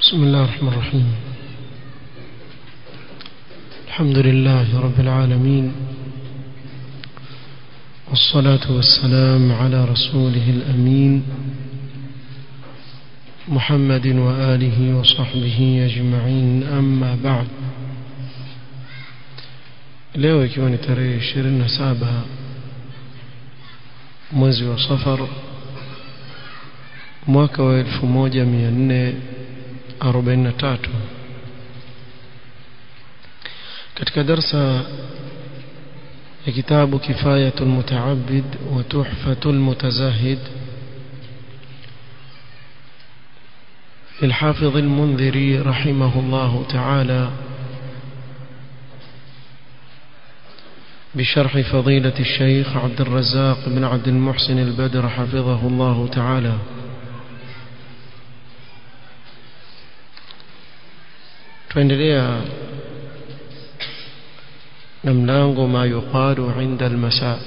بسم الله الرحمن الرحيم الحمد لله رب العالمين والصلاة والسلام على رسوله الأمين محمد وآله وصحبه أجمعين أما بعد leo ikiwa ni tarehe 27 mwezi wa safar mwaka wa 1443 katika darsa ya kitabu kifayatu almutaabid wa tuhfatu almutazahid للحافظ المنذري رحمه الله تعالى بشرح فضيلة الشيخ عبد الرزاق بن عبد المحسن البدر حفظه الله تعالى tuendelea na mlango ma yuqalu inda almasa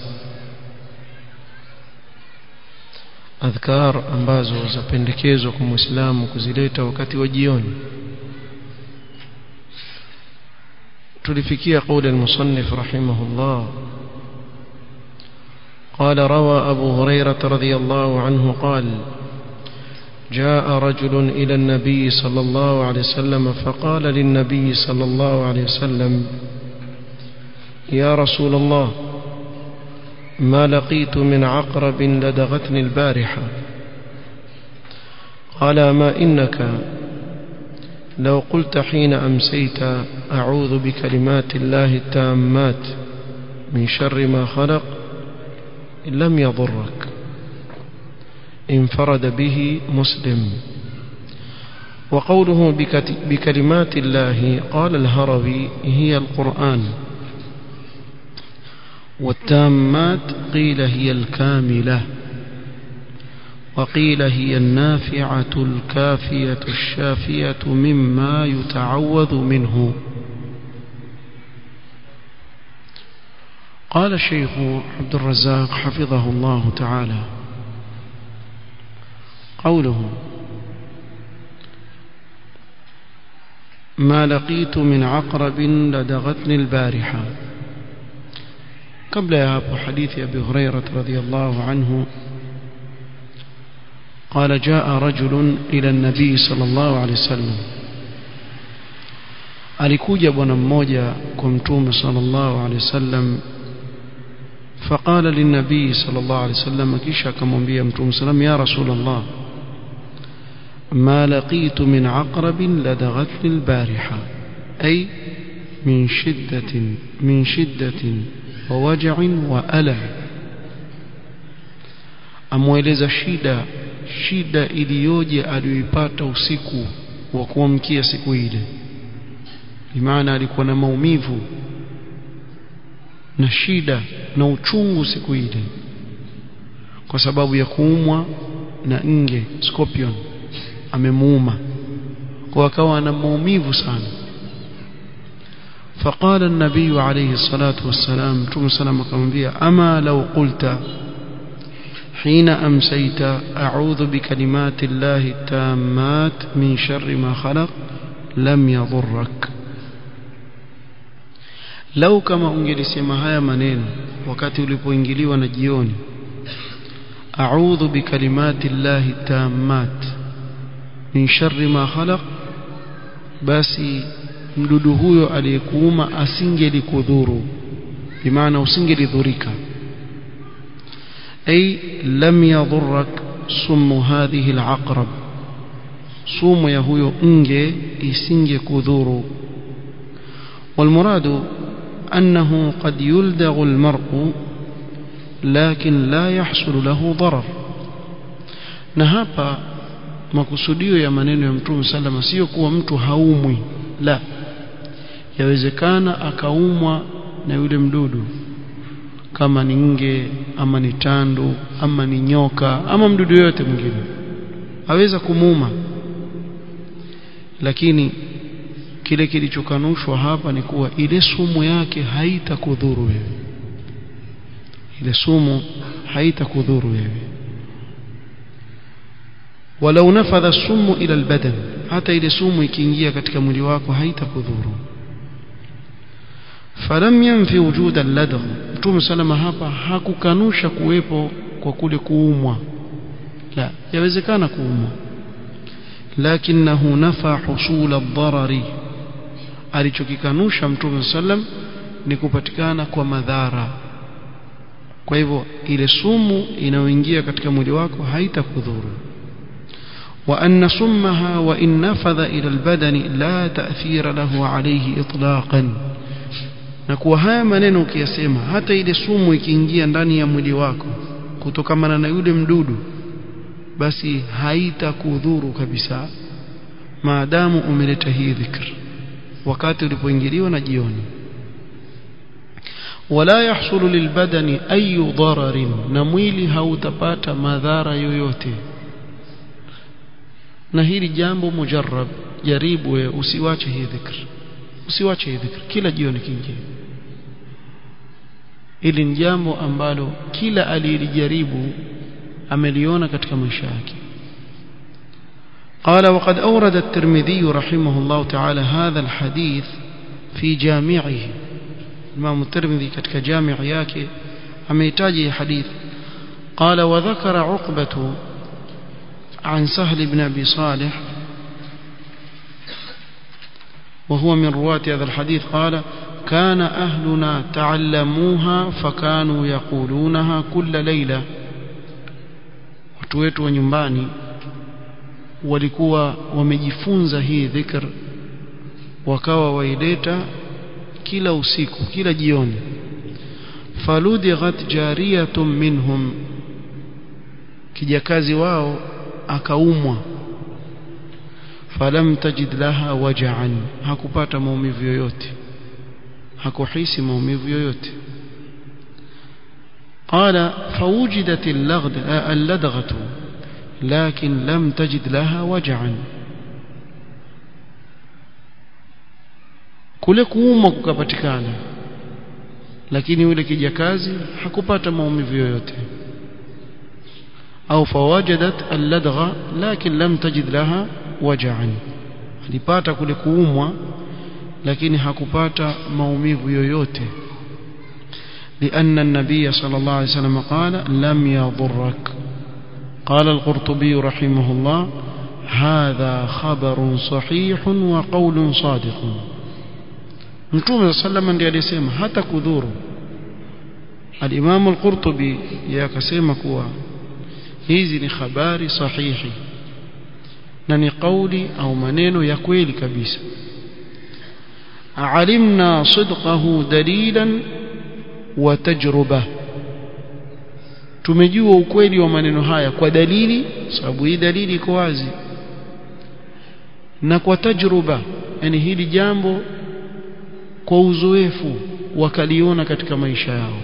adhkar ambazo zapendekezwa kwa muislamu kuzileta wakati wa jioni tulifikia قول المصنف رحمه الله قال روى أبو هريرة رضي الله عنه قال جاء رجل إلى النبي صلى الله عليه وسلم فقال للنبي صلى الله عليه وسلم يا رسول الله ما لقيت من عقرب لدغتني البارحة قال ما إنك لو قلت حين أمسيت أعوذ بكلمات الله التامات من شر ما خلق لم يضرك انفرد به مسلم وقوله بكلمات الله قال الهروي هي القرآن والتامات قيل هي الكاملة وقيل هي النافعة الكافية الشافية مما يتعوذ منه قال الشيخ عبد الرزاق حفظه الله تعالى قوله ما لقيت من عقرب لدغتني البارحة قبل يا أبو حديث أبي هريرة رضي الله عنه قال جاء رجل إلى النبي صلى الله عليه وسلم alikuja bwana mmoja kwa mtume sallallahu alaihi wasallam فقال للنبي صلى الله عليه وسلم kisha akamwambia mtume sallam ya rasul allah ما لقيت من عقرب لدغتني البارحة أي من شدة من شدة ووجع وألم amweleza shida shida iliyoje aliyoipata usiku wa kuamkia siku ile bimaana alikuwa na maumivu na shida na uchungu siku ile kwa sababu ya kuumwa na nge scorpion amemuuma kwa akawa ana maumivu sana فقال النبي عليه الصلاة والسلام تم سلام كمبيا أما لو قلت حين أمسيت أعوذ بكلمات الله التامات من شر ما خلق لم يضرك لو كما ungelisema haya maneno wakati ulipoingiliwa na jioni a'udhu bikalimati llahi tammat min sharri ma khalaq basi mdudu huyo aliyekuuma asingelikudhuru bimaana usingelidhurika ay lam yadhurrak sumu hadhihi alaqrab sumu ya huyo nge isingekudhuru والمراد أنه قد يلدغ المرء لكن لا يحصل له ضرر نهابا makusudio ya maneno ya mtume salama sio kuwa mtu haumwi la yawezekana akaumwa na yule mdudu kama ni nge ama ni tandu ama ni nyoka ama mdudu yote mwingine aweza kumuuma lakini kile kilichokanushwa hapa ni kuwa ile sumu yake haitakudhuru wewe ile sumu haitakudhuru wewe ولو نفذ السم إلى البدن hata ile sumu ikiingia katika mwili wako haitakudhuru falam yanfi wujud alladgh mtume salama hapa hakukanusha kuwepo kwa kule kuumwa la yawezekana kuumwa lakinahu nafa husul ad-darari alichokikanusha mtume sallam ni kupatikana kwa madhara kwa hivyo ile sumu inayoingia katika mwili wako haitakudhuru وأن سمها وإن نفذ إلى البدن لا تأثير له عليه إطلاقا na kuwa haya maneno ukiyasema hata ile sumu ikiingia ndani ya mwili wako kutokamana na yule mdudu basi haitakudhuru kabisa maadamu umeleta hii dhikr wakati ulipoingiliwa na jioni wala yahsulu lilbadani ayu dararin na mwili hautapata madhara yoyote na hili jambo mujarrab jaribu wewe usiwache hii dhikr usiwache hii dhikr kila jioni kiingie ili ni jambo ambalo kila aliyelijaribu ameliona katika maisha yake قال وقد أورد الترمذي رحمه الله تعالى هذا الحديث في جامعه الإمام الترمذي كتك جامع yake amehitaji حديث قال وذكر عقبة عن سهل بن أبي صالح وهو من رواة هذا الحديث قال كان أهلنا تعلموها فكانوا يقولونها كل ليلة وتويت ونيمباني walikuwa wamejifunza hii dhikr wakawa waileta kila usiku kila jioni faludighat jariyatun minhum kijakazi wao akaumwa falam tajid laha waja'an hakupata maumivu yoyote hakuhisi maumivu yoyote قال فوجدت اللدغة لكن لم تجد لها وجعا kule kuumwa kukapatikana lakini yule kijakazi hakupata maumivu yoyote au fawajadat alladgha lakin lam tajid laha waja'an alipata kule kuumwa lakini hakupata maumivu yoyote لأن النبي صلى الله عليه وسلم قال لم يضرك قال القرطبي رحمه الله هذا خبر صحيح وقول صادق متوم صلى الله عليه وسلم alisema hata kudhuru al-Imam al-Qurtubi yakasema kuwa hizi ni habari sahihi na ni kauli au maneno ya kweli kabisa alimna sidqahu dalilan wa tajruba tumejua ukweli wa maneno haya kwa dalili sababu hii dalili iko wazi na kwa tajruba yani hili jambo kwa uzoefu wakaliona katika maisha yao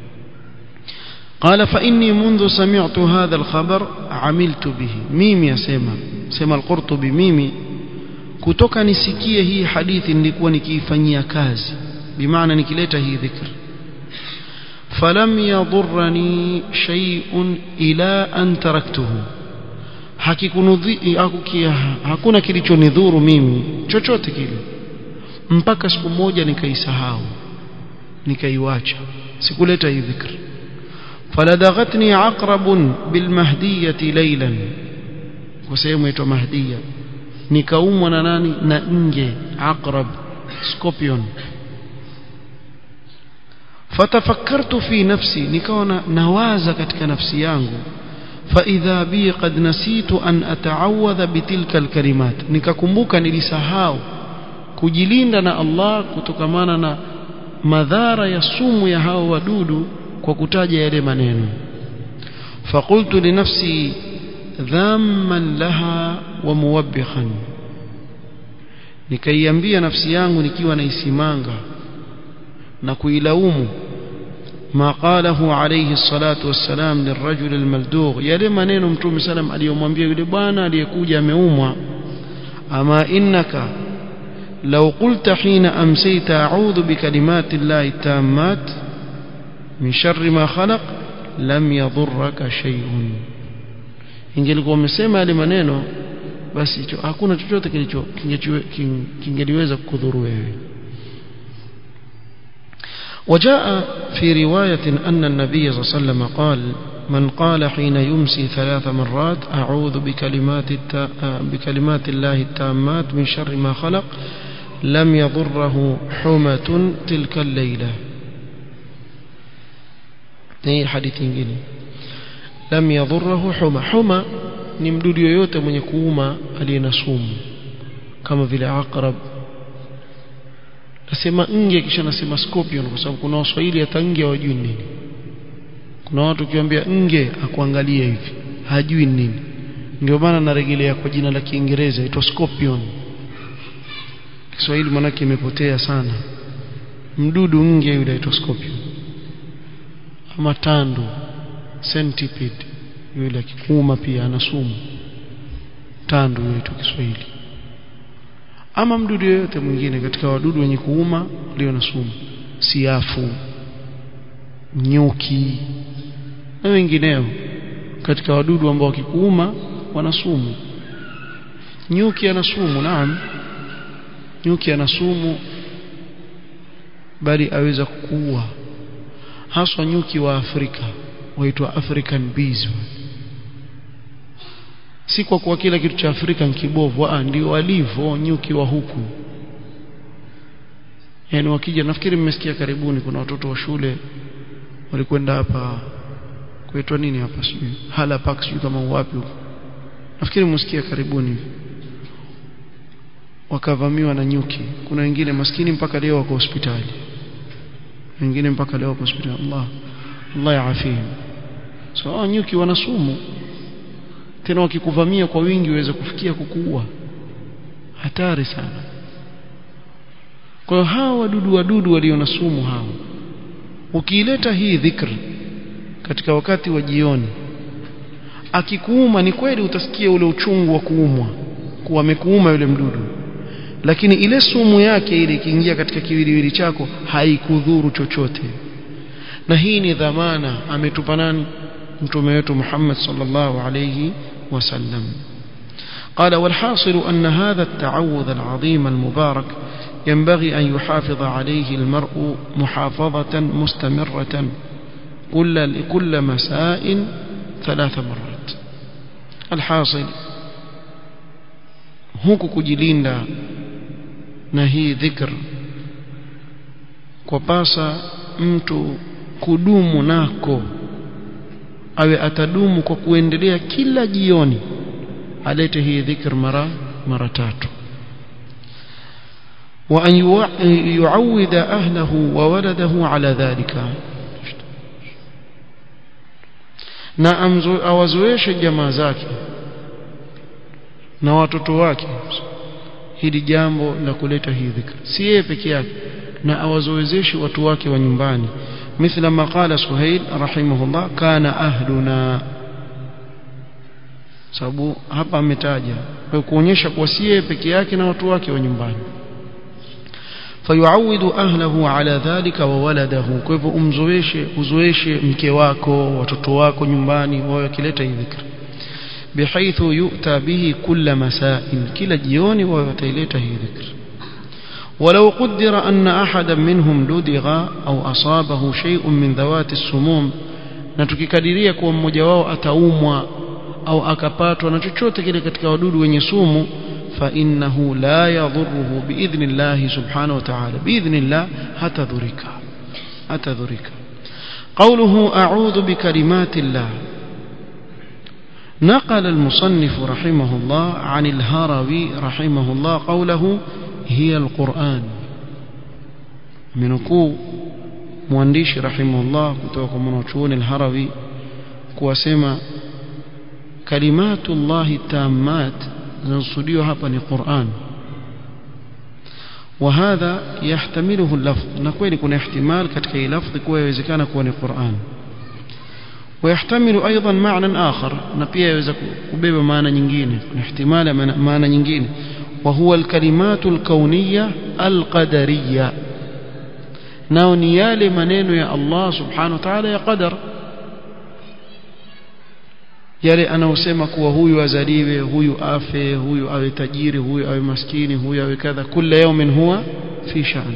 قال فإني منذ سمعت هذا الخبر عملت به ميمي يسمى سمى القرطبي ميمي kutoka nisikie hii hadithi nilikuwa nikiifanyia kazi bimaana nikileta hii dhikr falam yadurrani shay'un ila an taraktuhu hakikunudhi hakuna kilichonidhuru mimi chochote kile mpaka siku moja nikaisahau nikaiwacha sikuleta hii dhikr فلدغتني عقرب بالمهدية ليلا وسيوم يتو مهدية نكاوم ناني ننجي عقرب سكوبيون فتفكرت في نفسي نكون نوازا كتك نفسي يانغو فإذا بي قد نسيت أن أتعوذ بتلك الكلمات نكاكمبوكا نلسهاو kujilinda na Allah kutokamana na madhara ya sumu ya hao wadudu kwa kutaja yale maneno faqultu li nafsi dhamman laha wa muwabbihan nikaiambia nafsi yangu nikiwa naisimanga na kuilaumu ما قاله عليه الصلاة والسلام للرجل الملدوغ yale maneno mtume salam aliyomwambia yule bwana aliyekuja ameumwa ama innaka لو قلت حين أمسيت أعوذ بكلمات الله التامات من شر ما خلق لم يضرك شيء ingelikuwa umesema yale maneno basi hicho hakuna chochote kilicho kingeliweza kukudhuru wewe وجاء في رواية أن النبي صلى الله عليه وسلم قال من قال حين يمسي ثلاث مرات أعوذ بكلمات, التا... بكلمات الله التامات من شر ما خلق لم يضره حمة تلك الليلة هي حديث ingine lam yadhurruhu huma huma ni mdudu yoyote mwenye kuuma aliye na sumu kama vile aqrab nasema nge kisha nasema scorpion kwa sababu kuna waswahili hata nge hawajui nini kuna watu ukiwaambia nge akuangalia hivi hajui nini ndio maana narejelea kwa jina la Kiingereza itwa scorpion Kiswahili manake imepotea sana mdudu nge yule aitwa scorpion ama tandu centipede yule akikuuma pia ana sumu tandu yetu Kiswahili ama mdudu yoyote mwingine katika wadudu wenye kuuma walio na sumu siafu nyuki na wengineo katika wadudu ambao wakikuuma wana sumu nyuki ana sumu naam nyuki ana sumu bali aweza kukuua haswa nyuki wa Afrika waitwa African bees si kwa kuwa kila kitu cha Afrika ni kibovu ah ndio walivyo nyuki wa huku yani wakija nafikiri mmesikia karibuni kuna watoto wa shule walikwenda hapa kuitwa nini hapa sijui hala park sijui kama wapi huko nafikiri mmesikia karibuni wakavamiwa na nyuki kuna wengine maskini mpaka leo wako hospitali wengine mpaka leo wako hospitali Allah Allah yaafihim so hao nyuki wana sumu tena wakikuvamia kwa wingi waweza kufikia kukuua hatari sana kwa hiyo hawa wadudu wadudu walio na sumu hao ukiileta hii dhikr katika wakati wa jioni akikuuma ni kweli utasikia ule uchungu wa kuumwa kuwa amekuuma yule mdudu lakini ile sumu yake ile ikiingia katika kiwiliwili chako haikudhuru chochote na hii ni dhamana ametupa nani mtume wetu Muhammad sallallahu alayhi wasallam قال والحاصل أن هذا التعوذ العظيم المبارك ينبغي أن يحافظ عليه المرء محافظة مستمرة كل كل مساء ثلاث مرات الحاصل huku kujilinda na hii dhikr kwa pasa mtu kudumu nako awe atadumu kwa kuendelea kila jioni alete hii dhikr mara mara tatu وأن يعود أهله وولده على ذلك na awazoeshe jamaa zake na watoto wake hili jambo la kuleta hii dhikr si yeye peke yake na awazoezeshe watu wake wa nyumbani مثل ما قال سهيل رحمه الله كان أهلنا sababu hapa ametaja kwa kuonyesha kuwa si yeye peke yake na watu wake wa nyumbani fayuawidu ahlahu ala dhalika wa waladahu kwa hivyo umzoeshe uzoeshe mke wako watoto wako nyumbani wao wakileta hii dhikr بحيث يؤتى به كل مساء كلا جيوني ويتيلته ذكر ولو قدر أن أحدا منهم لدغ أو أصابه شيء من ذوات السموم نتككدريا kuwa mmoja wao ataumwa au akapatwa na chochote kile katika wadudu wenye sumu فإنه لا يضره بإذن الله سبحانه وتعالى بإذن الله حتى ذرك حتى ذرك قوله أعوذ بكلمات الله نقل المصنف رحمه الله عن الهروي رحمه الله قوله هي القرآن منكو موانديش رحمه الله kutoka mwanachuoni al-Harawi kuwasema kalimatu Allah tammat zinazosudiwa hapa ni Qur'an وهذا يحتمله اللفظ na kweli kuna ihtimal katika hii lafzi kuwa inawezekana kuwa ni Qur'an ويحتمل أيضا معنى آخر نبيه يوزك كبيب معنى نجين احتمال معنى نجين وهو الكلمات الكونية القدرية ناونيال منين يا الله سبحانه وتعالى يا قدر yale anaosema kuwa huyu azaliwe huyu afe huyu awe tajiri huyu awe maskini huyu awe kadha kila yawmin huwa fi sha'n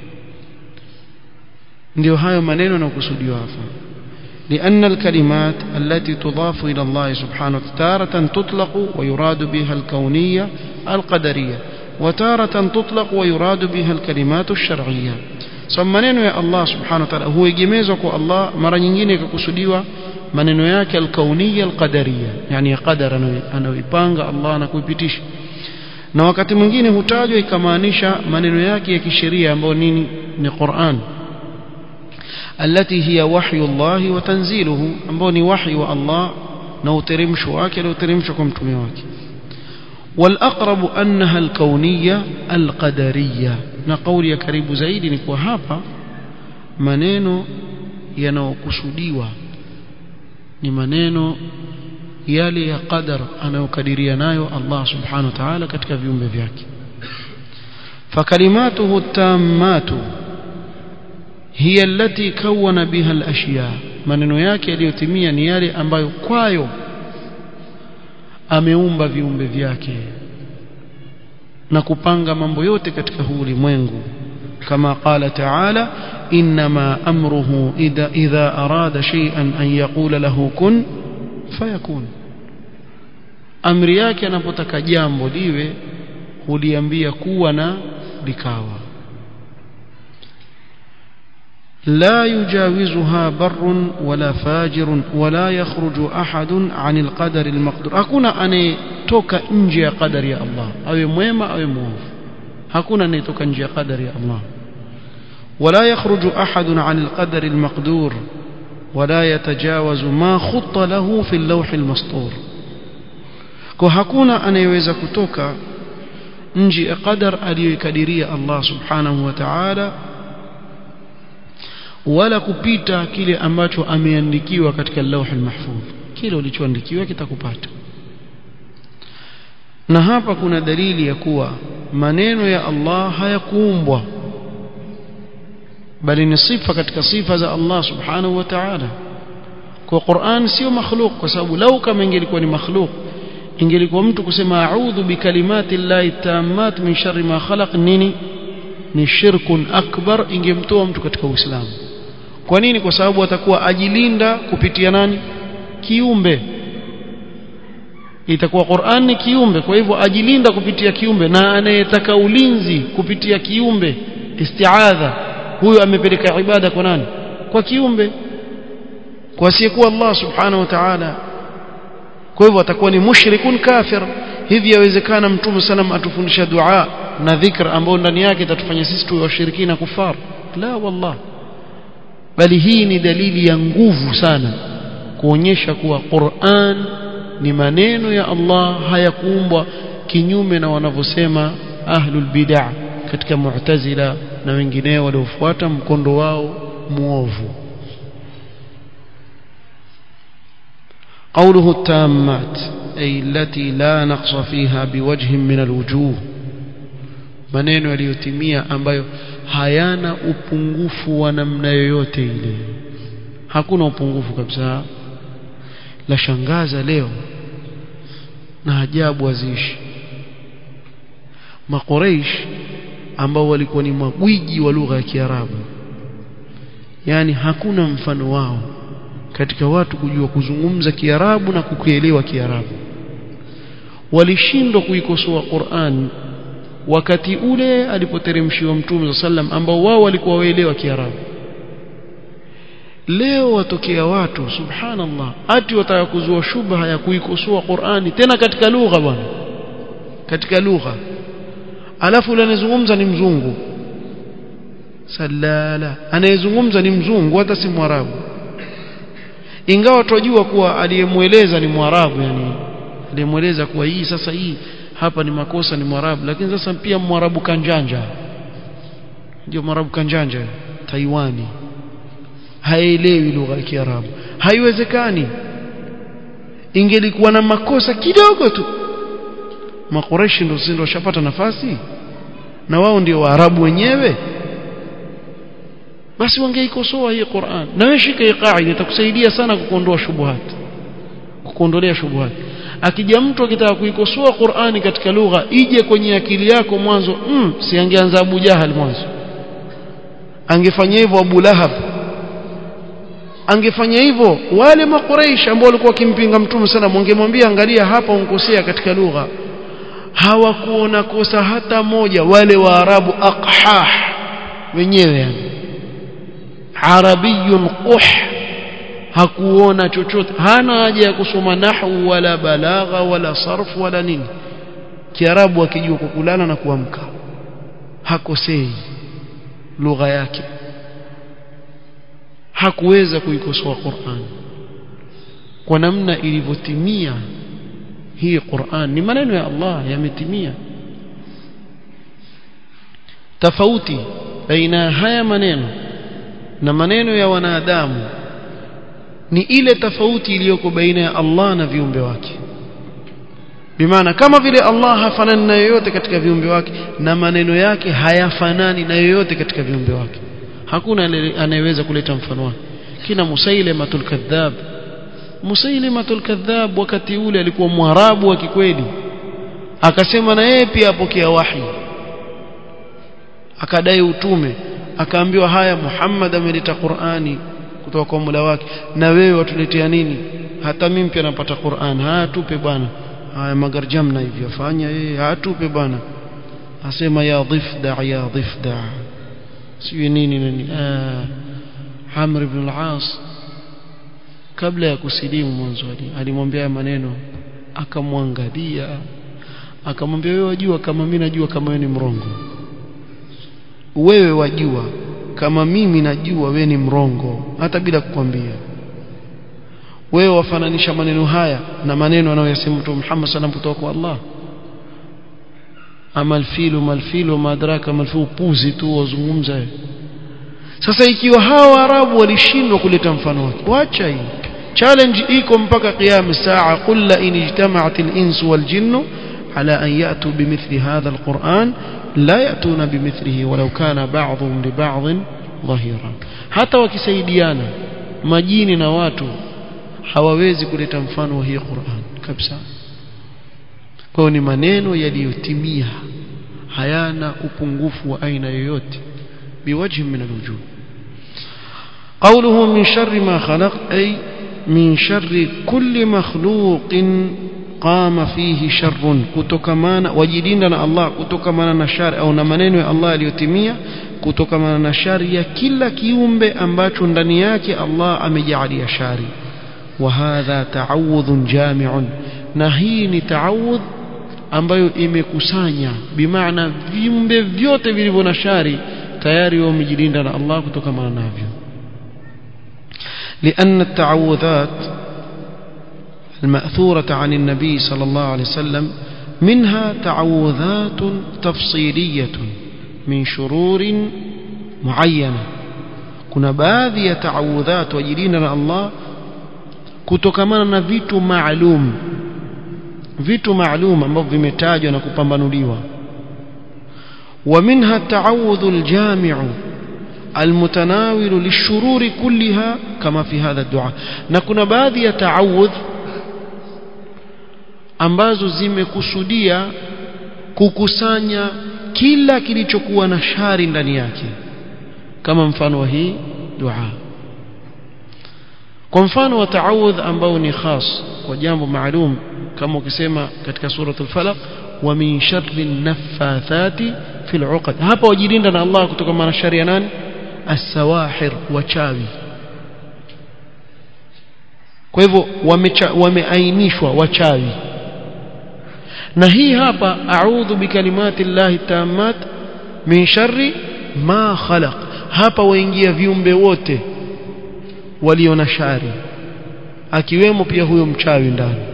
ndio hayo maneno yanayokusudiwa hapa لأن الكلمات التي تضاف إلى الله سبحانه تارة تطلق ويراد بها الكونية القدرية وتارة تطلق ويراد بها الكلمات الشرعية سمنين يا الله سبحانه وتعالى هو يجميزك الله مرة nyingine kukusudiwa maneno yake alkaunia alqadaria yani qadar anayoipanga Allah na kuipitisha na wakati mwingine hutajwa ikamaanisha maneno yake ya kisheria ambayo nini ni Qur'an التي هي وحي الله وتنزيله ambao ni wahi wa Allah na uteremsho wake na uteremsho kwa mtume wake والأقرب أنها الكونية القدرية na kauli ya karibu zaidi ni kwa hapa maneno yanayokusudiwa ni maneno yale ya qadar anayokadiria nayo Allah subhanahu wa ta'ala katika viumbe vyake فكلماته التامات هي التي كون بها الأشياء maneno yake yaliyotimia ni yale ambayo kwayo ameumba viumbe vyake na kupanga mambo yote katika huu ulimwengu kama qala ta'ala inma amruhu idha idha arada shay'an an yaqula lahu kun fayakun amri yake anapotaka jambo liwe huliambia kuwa na likawa لا يجاوزها بر ولا فاجر ولا يخرج أحد عن القدر المقدور hakuna anayetoka nje ya qadari ya Allah awe mwema awe muovu hakuna anayetoka nje ya qadari ya Allah ولا يخرج أحد عن القدر المقدور ولا يتجاوز ما خط له في اللوح المسطور kwa hakuna anayeweza kutoka nje ya qadar aliyokadiria Allah subhanahu wa ta'ala wala kupita kile ambacho ameandikiwa katika lauhul mahfudh kile ulichoandikiwa kitakupata na hapa kuna dalili ya kuwa maneno ya Allah hayakuumbwa bali ni sifa katika sifa za Allah subhanahu wa ta'ala kwa Qur'an sio makhluk kwa sababu lau kama ingelikuwa ni makhluk ingelikuwa mtu kusema a'udhu bikalimati llahi tammat min sharri ma khalaq nini ni shirkun akbar ingemtoa mtu katika Uislamu kwa nini kwa sababu atakuwa ajilinda kupitia nani kiumbe itakuwa Qur'an ni kiumbe kwa hivyo ajilinda kupitia kiumbe na anayetaka ulinzi kupitia kiumbe isti'adha huyo amepeleka ibada kwa nani kwa kiumbe kwa asiyekuwa Allah subhanahu wa ta'ala kwa hivyo atakuwa ni mushrikun kafir hivi yawezekana mtume sallam atufundisha dua na dhikr ambao ndani yake itatufanya sisi tuwe washirikina kufar la wallah bali hii ni dalili ya nguvu sana kuonyesha kuwa Qur'an ni maneno ya Allah hayakuumbwa kinyume na wanavyosema ahlul bid'ah katika mu'tazila na wengineo waliofuata mkondo wao muovu قوله التامات أي التي لا نقص فيها بوجه من الوجوه maneno yaliyotimia ambayo hayana upungufu wa namna yoyote ile hakuna upungufu kabisa la shangaza leo na ajabu azishi makoreish ambao walikuwa ni magwiji wa lugha ya Kiarabu yani hakuna mfano wao katika watu kujua kuzungumza Kiarabu na kukielewa Kiarabu walishindwa kuikosoa Qur'an wakati ule alipoteremshiwa Mtume sallam ambao wao walikuwa waelewa Kiarabu leo watokea watu subhanallah ati wataka kuzua shubha ya kuikosoa Qur'ani tena katika lugha bwana katika lugha alafu yule anayezungumza ni mzungu salala anayezungumza ni mzungu hata si mwarabu ingawa tunajua kuwa aliyemweleza ni mwarabu yani aliyemweleza kuwa hii sasa hii hapa ni makosa ni mwarabu lakini sasa pia mwarabu kanjanja ndio mwarabu kanjanja Taiwani haelewi lugha ya Kiarabu haiwezekani ingelikuwa na makosa kidogo tu makoreshi ndio ndio washapata nafasi na wao ndio waarabu wenyewe basi wangeikosoa hii Qur'an na wewe shika hii qaida itakusaidia sana kuondoa shubuhat kuondolea shubuhati akija mtu akitaka kuikosoa Qur'ani katika lugha ije kwenye akili yako mwanzo mm, si angeanza Abu Jahal mwanzo angefanya hivyo Abu Lahab angefanya hivyo wale makuraish ambao walikuwa wakimpinga mtume sana wangemwambia angalia hapa unkosea katika lugha hawakuona kosa hata moja wale waarabu aqhah wenyewe yani arabiyun quh hakuona chochote hana haja ya kusoma nahwu wala balagha wala sarf wala nini kiarabu akijua kulala na kuamka hakosei lugha yake hakuweza kuikosoa Qur'an kwa namna ilivyotimia hii Qur'an ni maneno ya Allah yametimia tofauti baina haya maneno na maneno ya wanadamu ni ile tofauti iliyoko baina ya Allah na viumbe wake bimaana kama vile Allah hafanani na yoyote katika viumbe wake na maneno yake hayafanani na yoyote katika viumbe wake hakuna anayeweza kuleta mfano wake kina Musailimatul kadhab Musailimatul kadhab wakati ule alikuwa mwarabu wa kikweli akasema na yeye pia apokea wahi akadai utume akaambiwa haya Muhammad ameleta Qur'ani kutoka kwa Mola wake na wewe watuletea nini hata mimi pia napata Qur'an haya tupe bwana haya magarjamna hivyo fanya yeye hatupe bwana asema ya dhifda ya dhifda sio nini nini ah Amr ibn al-As kabla ya kusilimu mwanzo alimwambia maneno akamwangalia akamwambia wewe wajua kama mimi najua kama wewe ni mrongo wewe wajua kama mimi najua wewe ni mrongo hata bila kukwambia wewe wafananisha maneno haya na maneno anayoyasema Mtume Muhammad sallam kutoka kwa Allah ama alfilu malfilu madraka malfilu puzi tu wazungumza sasa ikiwa hawa arabu walishindwa kuleta mfano wake wacha hii challenge iko mpaka qiyam saa qul la in ijtama'at al-ins wal jinnu ala an ya'tu bimithli hadha al-Qur'an la ya'tuna bimithlihi walau kana ba'dhum li ba'd dhahira hata wakisaidiana majini na watu hawawezi kuleta mfano wa hii Qur'an kabisa kwa ni maneno yaliyotimia hayana upungufu wa aina yoyote biwajhi min alwujuh قوله من شر ما خلق أي من شر كل مخلوق قام فيه شر كتكمانا وجدنا الله كتكمانا نشار أو نمنين الله aliyotimia kutokana na shari ya kila kiumbe ambacho ndani yake Allah amejalia shari وهذا تعوذ جامع na hii ni taawudh ambayo imekusanya bimaana viumbe vyote vilivyo na shari tayari wamejilinda na Allah kutokana navyo لأن التعوذات المأثورة عن النبي صلى الله عليه وسلم منها تعوذات تفصيلية من شرور معينة kuna baadhi ya taawudhat wajilinda na Allah kutokamana na vitu maalum vitu maalum ambavyo vimetajwa na kupambanuliwa ومنها التعوذ الجامع المتناول للشرور كلها كما في هذا الدعاء na kuna baadhi ya taawudh ambazo zimekusudia kukusanya kila kilichokuwa na shari ndani yake kama mfano wa hii dua kwa mfano wa taawudh ambao ni khas kwa jambo maalum kama ukisema katika suratul falaq wa min sharri naffathati fil uqad hapa wajilinda na Allah kutoka na shari ya nani as-sawahir wachawi kwa hivyo wameainishwa wachawi na hii hapa a'udhu bikalimati llahi tammat min sharri ma khalaq hapa waingia viumbe wote walio na shari akiwemo pia huyo mchawi ndani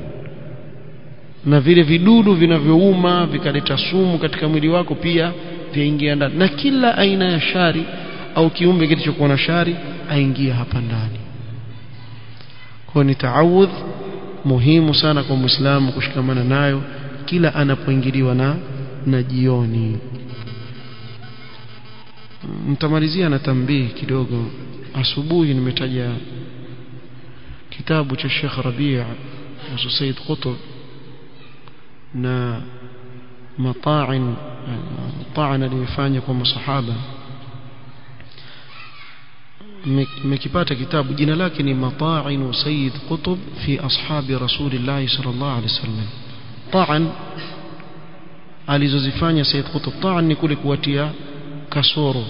na vile vidudu vinavyouma vikaleta sumu katika mwili wako pia vyaingia ndani na kila aina ya shari au kiumbe kilichokuwa na shari aingia hapa ndani kwa ni taawudh muhimu sana kwa muislamu kushikamana nayo kila anapoingiliwa na na jioni mtamalizia na tambii kidogo asubuhi nimetaja kitabu cha Sheikh Rabi' na Said Qutb na mata'in ta'ana aliyofanya kwa masahaba mmekipata kitabu jina lake ni mata'in Said Qutb fi ashabi Rasulillah sallallahu alaihi wasallam ta'an alizozifanya Said Qutb ta'an ni kule kuwatia kasoro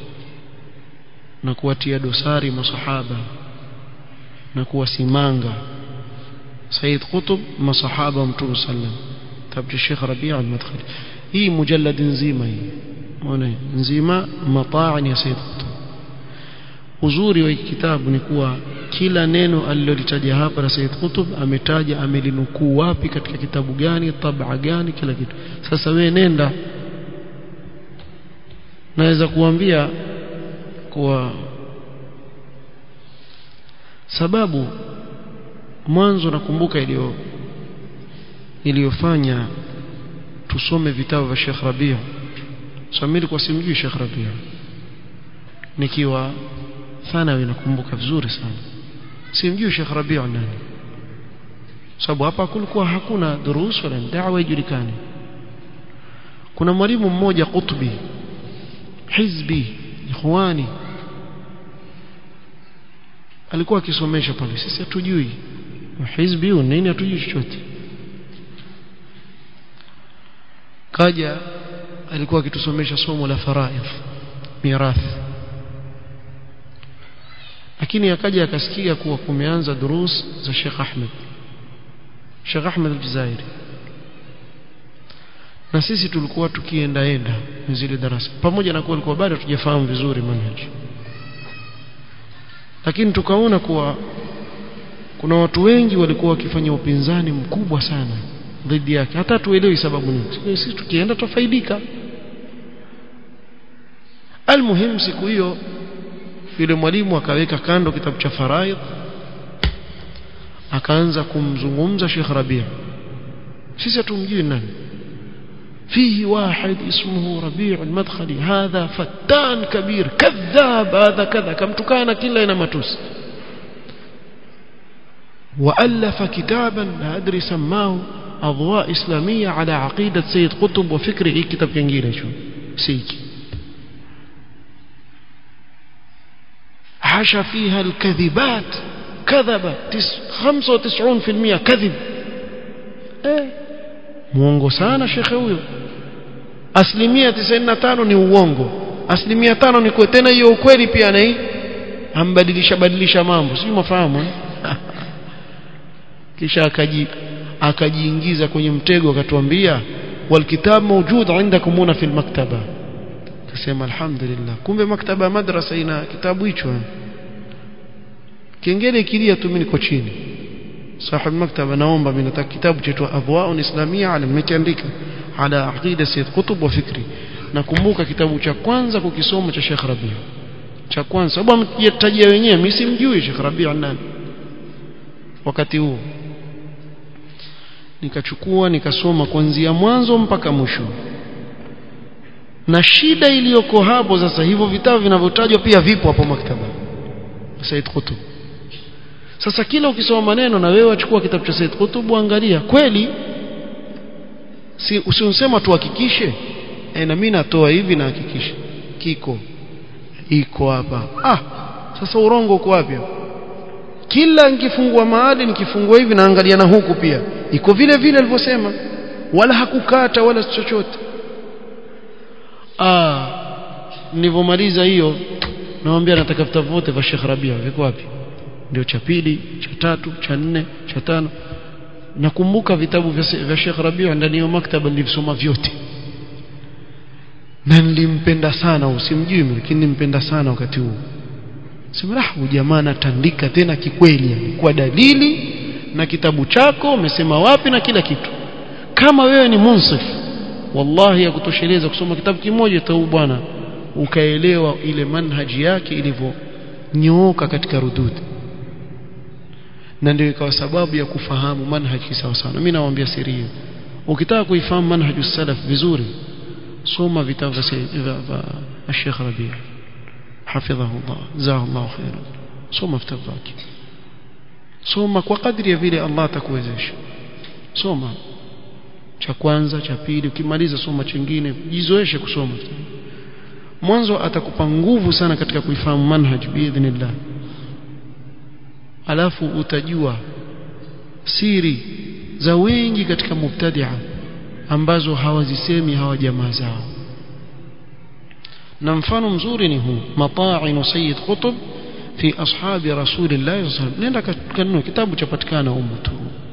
na kuwatia dosari masahaba na kuwasimanga Said Qutb masahaba mtume sallam tabu Sheikh Rabi' al-Madkhali hii mujallad nzima hii muone nzima mata'in ya Said Qutb uzuri wa kitabu ni kuwa kila neno alilolitaja hapa na Said Qutb ametaja amelinukuu wapi katika kitabu gani tabaa gani kila kitu sasa we nenda naweza kuambia kuwa sababu mwanzo nakumbuka iliyo iliyofanya tusome vitabu vya Sheikh Rabia Samiri kwa simjui Sheikh Rabia nikiwa thanawi nakumbuka vizuri sana simjui Sheikh Rabia nani sababu hapa kulikuwa hakuna durus wala da'wa ijulikane kuna mwalimu mmoja Qutbi hizbi ikhwani alikuwa akisomesha pale sisi hatujui hizbi nini hatujui chochote kaja alikuwa akitusomesha somo la faraidh mirathi lakini akaja akasikia kuwa kumeanza durus za Sheikh Ahmed Sheikh Ahmed al-Jazairi na sisi tulikuwa tukiendaenda zile darasa pamoja na kuwa alikuwa bado tujafahamu vizuri manhaji lakini tukaona kuwa kuna watu wengi walikuwa wakifanya upinzani mkubwa sana dhidi yake hata tuelewi sababu nini sisi tukienda tufaidika almuhim siku hiyo yule mwalimu akaweka kando kitabu cha faraid akaanza kumzungumza Sheikh Rabia sisi hatumjui nani فيه واحد اسمه ربيع المدخلي هذا فتان كبير كذاب هذا كذا كم تكان كلا إنما توس وألف كتابا لا أدري سماه أضواء إسلامية على عقيدة سيد قطب وفكره إيه كتاب كنجيلة شو سيكي حاشا فيها الكذبات كذب خمسة وتسعون في المئة كذب ايه muongo sana shekhe huyo asilimia 95 ni uongo asilimia tano ni kweli tena hiyo ukweli pia na hii ambadilisha badilisha mambo sio mafahamu kisha akaji akajiingiza kwenye mtego akatuambia walkitab mawjud indakum huna fil maktaba kasema alhamdulillah kumbe maktaba ya madrasa ina kitabu hicho kengele kilia tu mimi niko chini صاحب المكتبة naomba mimi nataka kitabu chetu adwaun islamia alim nimekiandika ala aqida sayyid qutb wa fikri nakumbuka kitabu cha kwanza kukisoma cha Sheikh Rabi cha kwanza sababu ametajia wenyewe mimi simjui Sheikh Rabi nani wakati huo nikachukua nikasoma kuanzia mwanzo mpaka mwisho na shida iliyoko hapo sasa hivyo vitabu vinavyotajwa pia vipo hapo maktaba Said Qutb sasa kila ukisoma maneno na wewe wachukua kitabu cha Said Qutb angalia kweli si usionsema tuhakikishe e, na mimi natoa hivi na hakikisha kiko iko hapa ah sasa urongo uko wapi kila nikifungua mahali nikifungua hivi naangalia na huku pia iko vile vile alivyosema wala hakukata wala chochote ah nilivyomaliza hiyo naomba nataka vitabu vyote vya Sheikh Rabia viko wapi ndio cha pili cha tatu cha nne cha tano nakumbuka vitabu vya Sheikh Rabia ndani ya maktaba nilivisoma vyote na nilimpenda sana usimjui lakini nilimpenda sana wakati huo sema ah jamaa anatandika tena kikweli kwa dalili na kitabu chako umesema wapi na kila kitu kama wewe ni munsif wallahi ya kutosheleza kusoma kitabu kimoja tu bwana ukaelewa ile manhaji yake ilivyonyooka katika rududi na ndio ikawa sababu ya kufahamu manhaji sawa sana mimi nawaambia siri hiyo ukitaka kuifahamu manhaju salaf vizuri soma vitabu vya Sheikh Rabi' hafidhahu Allah jazahu Allah khairan soma vitabu vyake soma kwa kadri ya vile Allah atakuwezesha soma cha kwanza cha pili ukimaliza soma chingine jizoeshe kusoma mwanzo atakupa nguvu sana katika kuifahamu manhaj biidhnillah alafu utajua siri za wengi katika mubtadia ambazo hawazisemi hawa jamaa zao na mfano mzuri ni huu mata'in sayyid qutb fi ashabi rasulillah sallallahu alaihi wasallam nenda kanunua kitabu chapatikana humo tu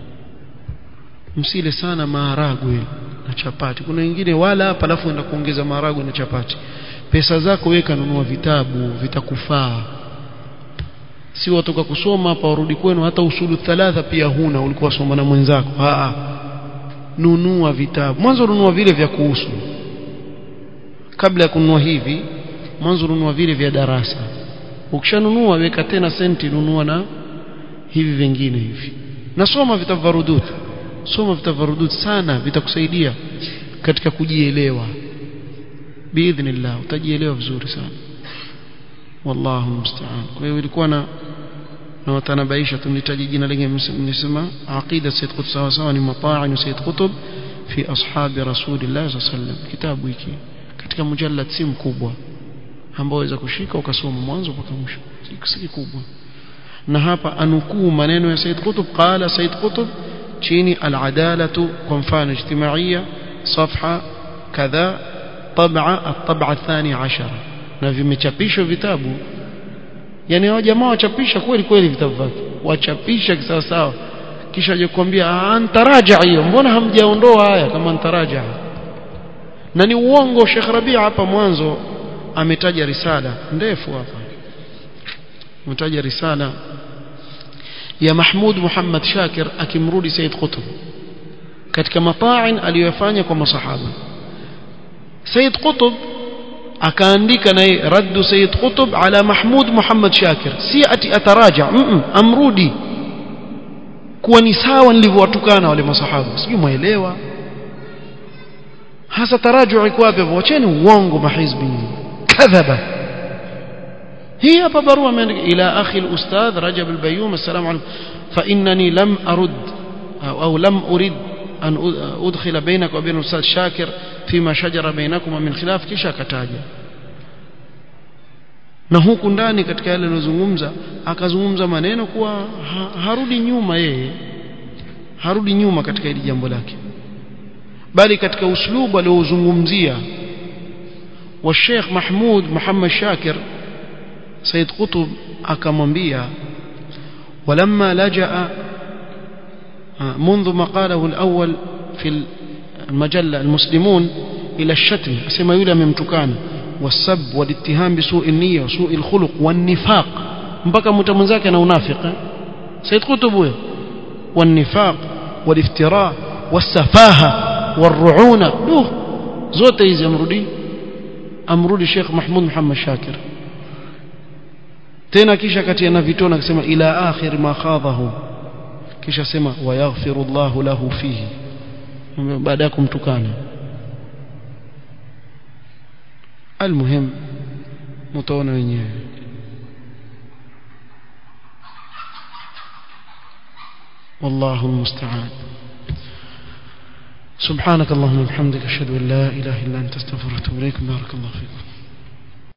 msile sana maharagwe na chapati kuna wengine wala hapa alafu enda kuongeza maharagwe na chapati pesa zako weka nunua vitabu vitakufaa si watoka kusoma hapa warudi kwenu hata usulu thalatha pia huna ulikuwa soma na mwenzako a nunua vitabu mwanzo nunua vile vya kuhusu kabla ya kununua hivi mwanzo nunua vile vya darasa ukishanunua weka tena senti nunua na hivi vingine hivi nasoma vitabu vya rudud soma vitabu vya rudud sana vitakusaidia katika kujielewa biidhnillah utajielewa vizuri sana wallahu musta'an kwa hiyo ilikuwa na na watanabaisha tunitaji jina lingine mnisema aqida sayyid qutb sawa sawa ni mata'in sayyid qutb fi ashabi rasulillah sallam kitabu hiki katika mujallad si mkubwa ambao waweza kushika ukasoma mwanzo mpaka mwisho si kikubwa na hapa anukuu maneno ya sayyid qutb qala sayyid qutb chini al-adalatu kwa mfano ijtimaiya صفحه كذا طبعه الطبعه الثانيه عشر na vimechapishwa vitabu yani hao jamaa wachapisha kweli kweli vitabu vyake wachapisha kisawa sawa kisha aje kuambia antaraja hiyo mbona hamjaondoa haya kama antaraja na ni uongo Sheikh Rabia hapa mwanzo ametaja risala ndefu hapa ametaja risala ya Mahmud Muhammad Shakir akimrudi Said Qutb katika mata'in aliyofanya kwa masahaba Said Qutb akaandika naye raddu Sayyid Qutb ala Mahmud Muhammad Shakir si ati ataraja mm -mm, amrudi kuwa ni sawa nilivyowatukana wale masahaba sijui muelewa hasa taraju iko wapi hapo wacheni uongo mahizbi kadhaba hii hapa barua imeandika ila akhi al-ustadh Rajab al-Bayyum assalamu alaykum fa innani lam arud au lam urid an udkhila bainaka wa bain al-ustadh Shakir fima shajara bainakuma min khilaf kisha akataja na huku ndani katika yale aliyozungumza akazungumza maneno kuwa ha, harudi nyuma yeye harudi nyuma katika hili jambo lake bali katika uslubu aliozungumzia wa Sheikh Mahmud Muhammad Shakir Said Qutb akamwambia ولما لجأ منذ مقاله الأول في المجلة المسلمون إلى الشتم أسمى يولى ممتكان والسب والاتهام بسوء النية وسوء الخلق والنفاق mpaka mtamwenzake na unafiki Said Qutb والنفاق والافتراء والسفاهة والرعونة دوه zote hizi amrudi amrudi Sheikh Mahmud Muhammad Shakir tena kisha kati na vitona akisema ila akhir ma khadahu kisha sema wayaghfiru Allahu lahu fihi baada ya kumtukana almuhim mtaona wenyewe والله المستعان سبحانك اللهم وبحمدك اشهد ان لا اله الا انت استغفرك واتوب اليك بارك الله فيكم